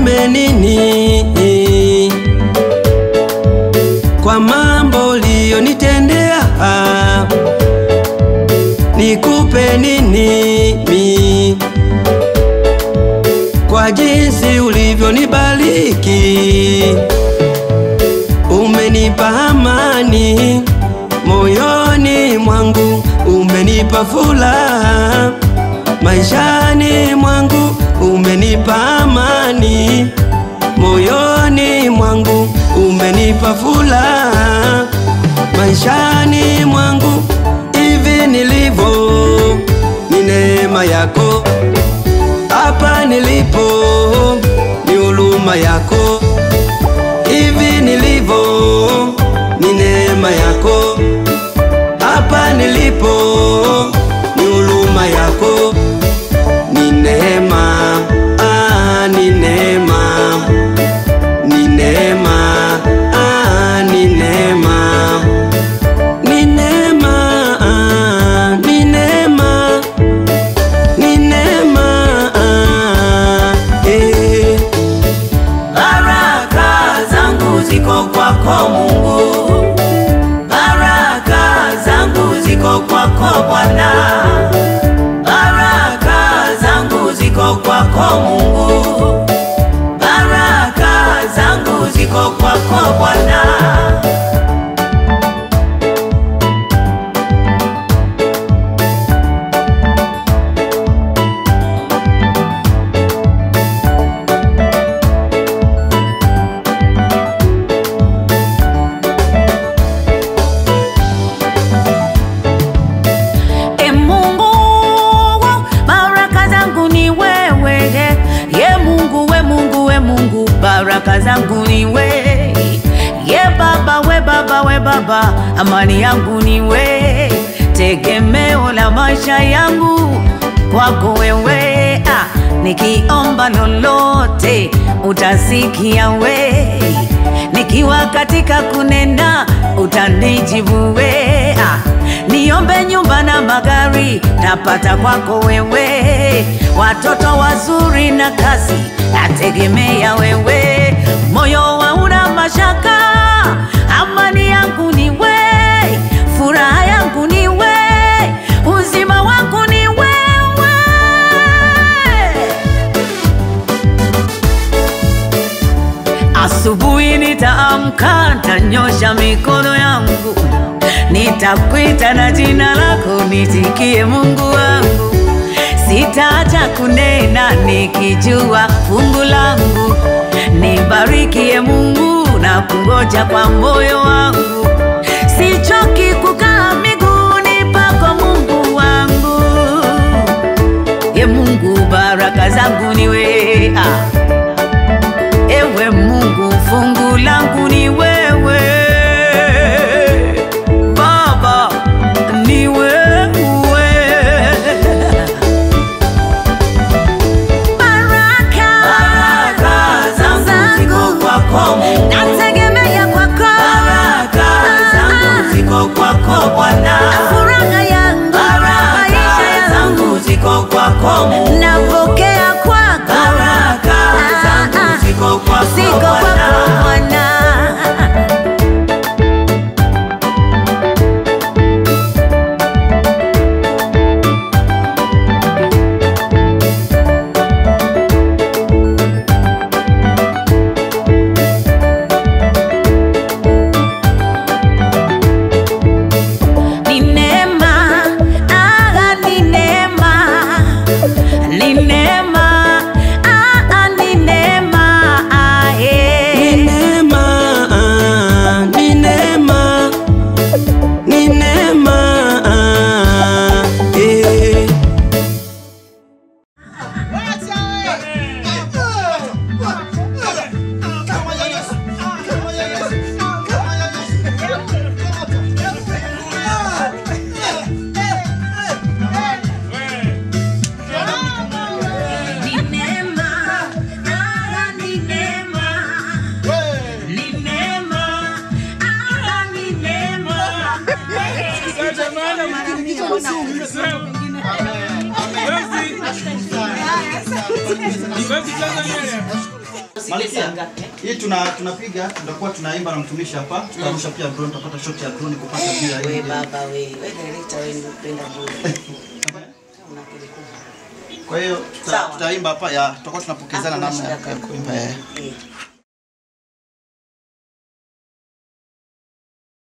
niseme nini kwa mambo uliyonitendea? Nikupe nini mi kwa jinsi ulivyonibariki? Umenipa amani moyoni mwangu, umenipa furaha maishani mwangu, umenipa amani moyoni mwangu, umenipa furaha maishani mwangu. Hivi nilivyo ni neema yako, hapa nilipo ni huruma yako. Hivi nilivyo ni neema yako, hapa nilipo ni huruma yako. Ni neema, ah, ni neema, ni neema, ah, ni neema, ni neema, ah, ni neema, ni neema, ah, eh. Baraka zangu ziko kwako Mungu, baraka zangu ziko kwako Bwana, baraka zangu ziko kwako Mungu, baraka zangu ziko kwako Bwana. E Mungu, baraka zangu ni wewe. Ye Mungu, we Mungu, we Mungu, baraka zangu ni we. Ye Baba, we Baba, we Baba, amani yangu ni we. Tegemeo la maisha yangu kwako wewe. Ah, nikiomba lolote utasikia we. Nikiwa katika kunena utanijibu we. Ah, niombe nyumba na magari napata kwako wewe, watoto wazuri na kazi nategemea wewe, moyo hauna mashaka, amani yangu ni we, furaha yangu ni we, uzima wangu ni wewe. Asubuhi nitaamka, nitanyosha mikono yangu, nitakwita na jina lako, nitikie Mungu wangu. Sitaacha kunena nikijua fungu langu, nibarikie Mungu na kungoja kwa moyo wangu. Sichoki kukaa miguuni pako Mungu wangu. Ye Mungu, baraka zangu ni wewe ah. Ewe Mungu, fungu langu ni wewe Baba, ni wewe Baraka, zangu ziko kwako Mungu, nategemea kwako Baraka zangu ziko kwako Bwana, furaha yangu, maisha yangu ziko kwako Mungu, napokea kwako Baraka zangu ziko kwako Siko kwako Bwana. Ni neema, ah, ni neema, ni neema, ah, ni neema, ah, Ni eh. neema, ah, ni neema, ni neema, ah, eh. Ni neema, ah, ni neema, ni neema, ah, ni neema, eh. Basi, basi Tanzania. Malkia, hii tuna tunapiga tutakuwa tunaimba na mtumishi hapa, tutarusha pia drone, tutapata shot ya drone kupata view ya We hii. baba we, we director we ndio upenda bure. Una akili kubwa. Kwa hiyo tuta- Sawa. tutaimba hapa ya tutakuwa tunapokezana Hakuna namna ya shida ya kaka. kuimba. eh. Eh.